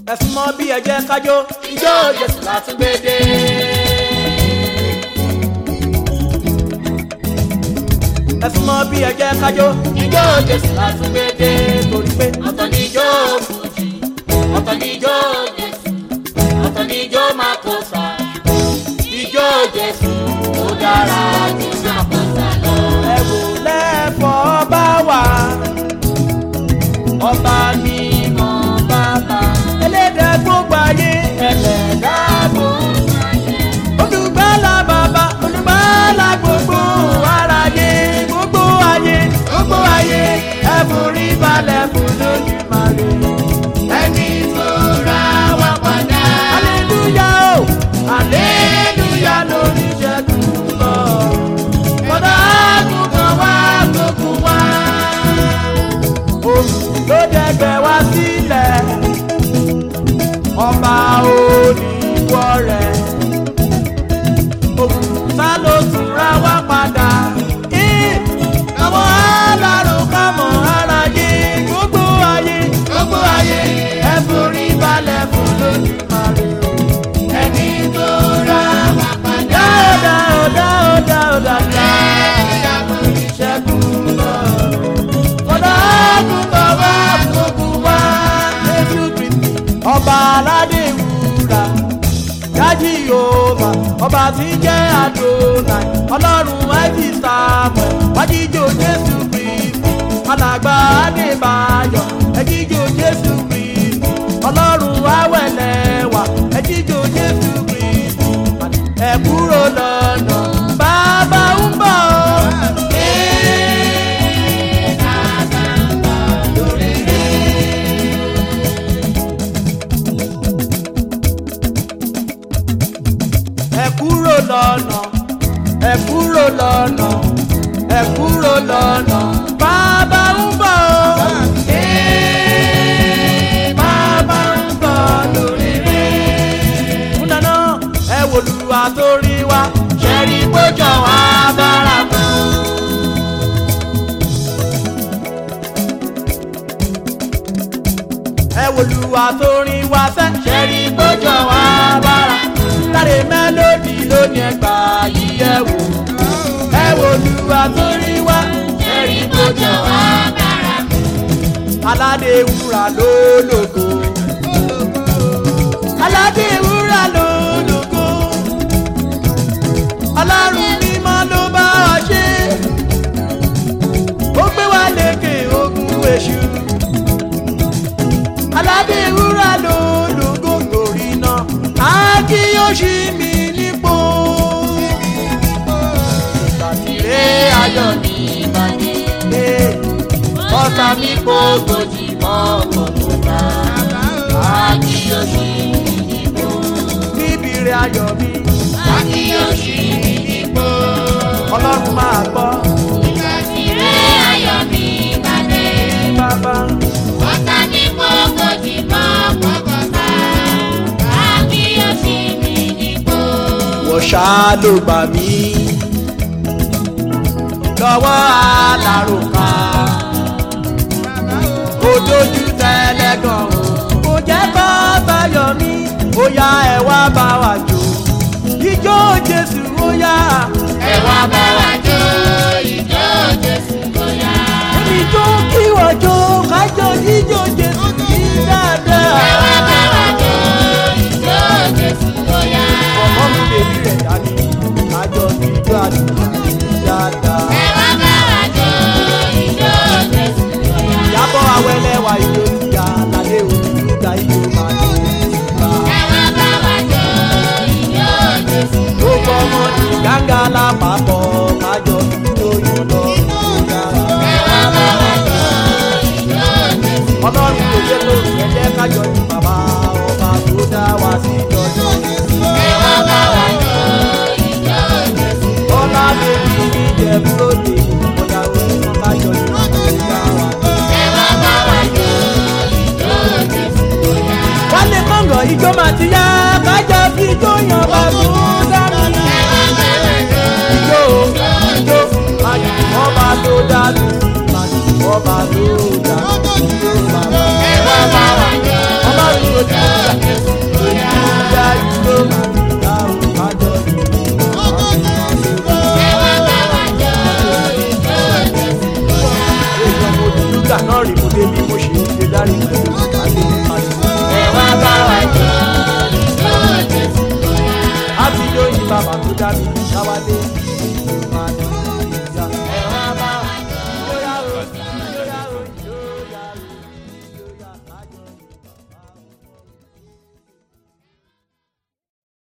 ẹ̀sùn mọ́ bí ẹ̀jẹ̀ kájó ijó jésù látúgbédé. ẹ̀sùn mọ́ bí ẹ̀jẹ̀ kájó ijó jésù látúgbédé torí pé ọ̀tọ̀ ni ijó fújì ọ̀tọ̀ ni ijó jésù ọ̀tọ̀ ni ijó makosa ijó jésù ó dára ju makosa lọ. ẹ wò lẹ́fọ̀ bá wà ọba mímọ́ bàbá ẹlẹ́dẹ̀ gbogbo ayé ẹlẹ́dà gbogbo ayé olùgbàlà bàbá olùgbàlà gbogbo aráyé gbogbo ayé gbogbo ayé ẹ forí balẹ̀ fún lójúmọ́lẹ̀ ẹni tó ra wá padà aleluya o aleluya lórí ìṣẹ́gun lọ kọ́dà àgùntàn wá gbogbo wá oṣù ló dẹgbẹ́ wá sílẹ̀ ọba oníwọ̀ rẹ̀ òkúta ló tún ra wá padà Ih, àwọn alárò kámọ̀ aráyé gbogbo ayé gbogbo ayé ẹ forí balẹ̀ fún lójúmọ́lẹ̀ ẹni tó ra wá padà. dáadáa dáadáa dáadáa ìṣẹ́gun lọ kódà àgùntàn wá gbogbo wá Jésù Kristi ọba aládé wúrà yájí yorùbá ọba tí jẹ́ àdónà ọlọ́run ẹ̀jì samuel wájíjò Jésù Kristi alàgbà adébáyọ̀ ẹ̀jíjò Jésù Kristi ọlọ́run awẹ́lẹ́wà ẹ̀jíjò Jésù Kristi ẹ kúrò lọ́nà bàbá ń bọ̀. ẹ kúrò lọ́nà ẹ kúrò lọ́nà ẹ kúrò lọ́nà bàbá ń bọ̀ o. Ee, bàbá ń bọ̀ lórí rẹ̀. fún dáná ẹ wò lùwà tó rí wa ṣẹ́rí gbójọ wá bára mọ́. ẹ wò lùwà tó rí wa sẹ́ ṣẹ́rí gbójọ wá bára láre mélòdì lónìí ẹgbà yìí ẹ wò ẹ wò lùwà tó rí wa ẹ̀rí kójọ wá bára mu. aládé wúrà lólógo aládé wúrà lólógo ọlọ́run mímọ́ ló bá ọ ṣe ó gbé wa lékè ogun èṣù aládé wúrà lólógo lórí náà á kí yóò ṣí mi nípò ìgbàtìrẹ ayọ̀ ní ìbàdí ọ̀tá mi kò gbòdì mọ́ kòkòrò Akíyèsí ìdìbò. níbi rẹ̀ ayọ̀ mi Akíyèsí ìdìbò. ọlọ́run máa gbọ́ Ìgbàsíre ayọ̀ mi balẹ̀. bàbá Ọ̀tá ní gbogbo ti mọ́ pọ̀pọ̀ta. Akíyèsí ìdìbò. wọ́n ṣá ló gbà mí lọ́wọ́ alárùkà kò dojú tẹ́lẹ̀ gan o kò jẹ́ kó báyọ̀ mí ó yá ẹ wá bá wa jó ijó jésù ó yá Ẹ wá bá wa jó ìjó Jésù bóyá. èmi jó kí wọ́n jó kájọ ijó jésù kí dáadáa. Ẹ wá bá wa jó ìjó Jésù bóyá. ọmọ mi bèbí rẹ̀ dání kájọ ijó àdúgbò dáadáa. Ẹ wá bá wa jó ìjó Jésù bóyá. Ìyábọ̀ awẹ́lẹ́ wa ijó níyà lálẹ́ òní nígbà ijó máa ní ìgbà. Ẹ wá bá wa jó ìjó Jésù Gbogbo ọmọ ní gángan lápapọ̀ kájọ ijó yọ̀ lọ dára. Ẹ wá bá wa jó ìjó Jésù. Ọlọ́run kò jẹ́ tó ẹ̀jẹ̀ kájọ ní bàbá ọba tó dá wa sí ìjọjọ́. Ẹ wá bá wa jó ìjó Jésù. Ọlá bèbí ní ìjẹ̀bú lóde ọ̀dà òní kan kájọ ní ìgbà wa. Ẹ wá bá wa jó ìjó Jésù bóyá. Wálé kọ̀ǹgọ̀ ijó máa ti yá kájọ fi ijó yan bá tó dára. Ẹ wá bá wa jó ijó ijó ayò ọba tó dájú ayò ọba tó dájú ijó bàbá Ẹ wá bá wa jó ọlọ́run tó jẹ́ láti dáhùn kájọ yìí. èèyàn mo dùn lúgà náà rí mo débi mo ṣe ìdílé dárí pẹ̀lú